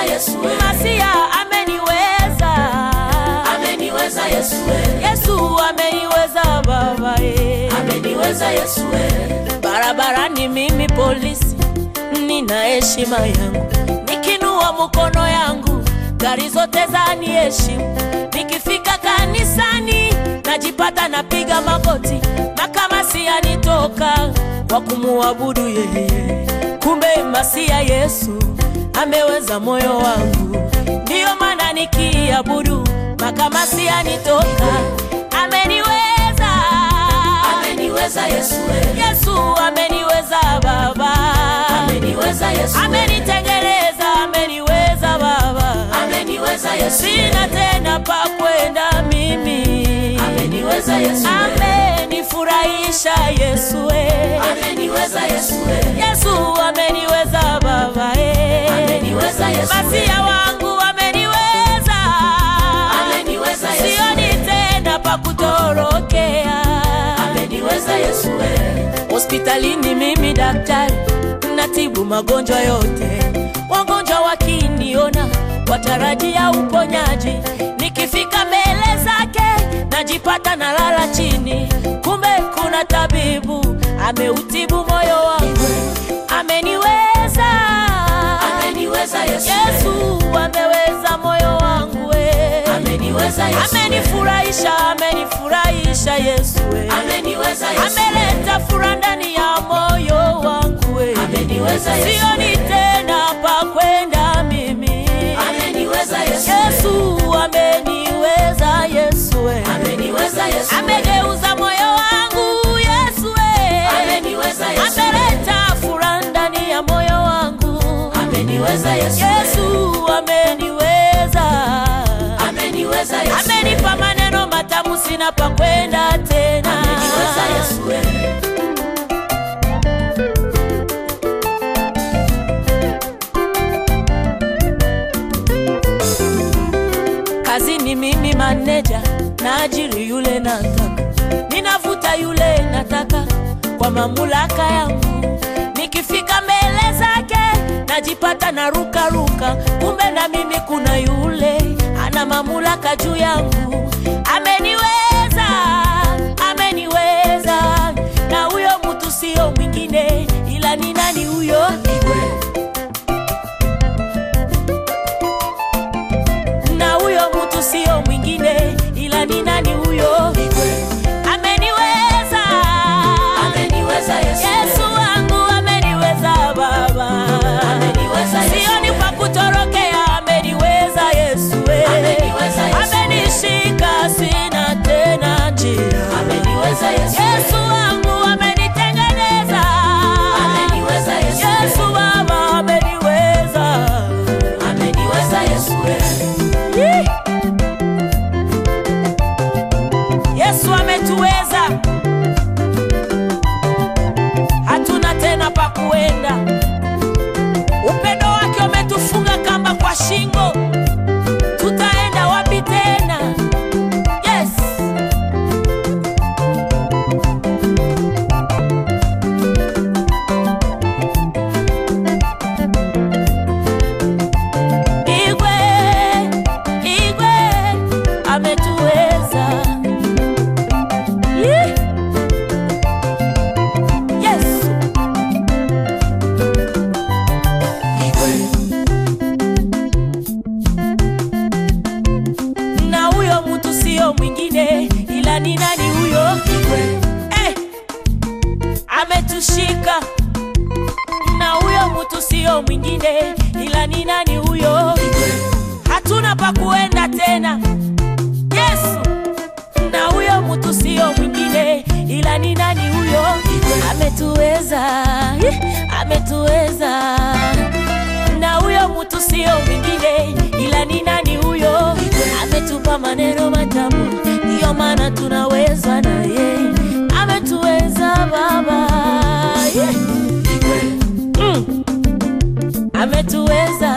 Yesu we. Masia ameniweza, Ameniweza Yesu we. Yesu ameniweza baba eh. Ameniweza Yesu we. Barabarani mimi polisi, nina heshima yangu, nikinua mkono yangu gari zote zaniheshimu. Nikifika kanisani najipata napiga magoti, na kama siyanitoka kwa kumuabudu yeye. Kumbe masia Yesu ameweza moyo wangu, ndiyo maana nikiabudu makama siyanitoka, ameniweza Ameniweza Yesu we. Yesu ameniweza baba, Ameniweza Yesu we. amenitengeneza, ameniweza baba, Ameniweza Yesu we. sina tena pa kwenda mimi, Ameniweza Yesu we. amenifurahisha Yesu we. Ameniweza Yesu we. Yesu ameniweza baba eh. Ameniweza Yesu we. Masia wangu ameniweza, Ameniweza Yesu we. sioni tena pa kutorokea. Ameniweza Yesu we. Hospitalini mimi daktari, natibu magonjwa yote. Wagonjwa wakiniona watarajia uponyaji, nikifika mbele zake najipata nalala chini, kumbe kuna tabibu ameutibu moyo wangu, ameniweza. Ameniweza Yesu we. Yesu ameweza moyo wangu we. Ameniweza Yesu we. Amenifurahisha, amenifurahisha Yesu we. Ameniweza Yesu we. ameleta furaha ndani ya moyo wangu we. Ameniweza Yesu sioni we. tena pa kwenda mimi Ameniweza Yesu we. Yesu ameniweza Yesu we. Ameniweza Yesu we. amegeuza moyo wangu Yesu we. Ameniweza Yesu we. ameleta furaha ndani ya moyo wangu Ameniweza Yesu we. Yesu ameniweza Ameniweza Yesu we. amenipa maneno matamu sina pa kwenda tena Ameniweza Yesu we. kazini mimi maneja naajiri yule nataka ninavuta yule nataka kwa mamlaka yangu nikifika mbele zake najipata na ruka ruka kumbe na mimi kuna yule ana mamlaka juu yangu ameniweza ameniweza na huyo mtu sio mwingine ila ni nani huyo na huyo mtu sio mwingine ila ni nani huyo ameniweza Ameniweza Yesu we. yesu wangu ameniweza baba Ameniweza Yesu sioni we. pa kutorokea ameniweza yesu we. Ameniweza Yesu we. amenishika sina tena njia Ameniweza Yesu we. yesu wangu amenitengeneza Ameniweza Yesu we. yesu baba ameniweza Ameniweza Yesu we. Yee. Yesu ametuweza, hatuna tena pa kuenda. Upendo wake umetufunga kamba kwa shingo, tutaenda wapi tena? Yes. Igwe, Igwe ametuweza. Yee. Yes. Na huyo mtu sio mwingine ila ni nani huyo? Eh, ametushika na huyo mtu sio mwingine ila ni nani huyo? Hatuna pa kuenda tena. Yesu, na huyo mtu sio mwingine ila ni nani huyo? Ametuweza, eh, ametuweza. Na huyo mtu sio mwingine ila ni nani huyo? Ametupa maneno matamu, ndiyo maana tunaweza naye. Ametuweza Baba, yeah. mm. ametuweza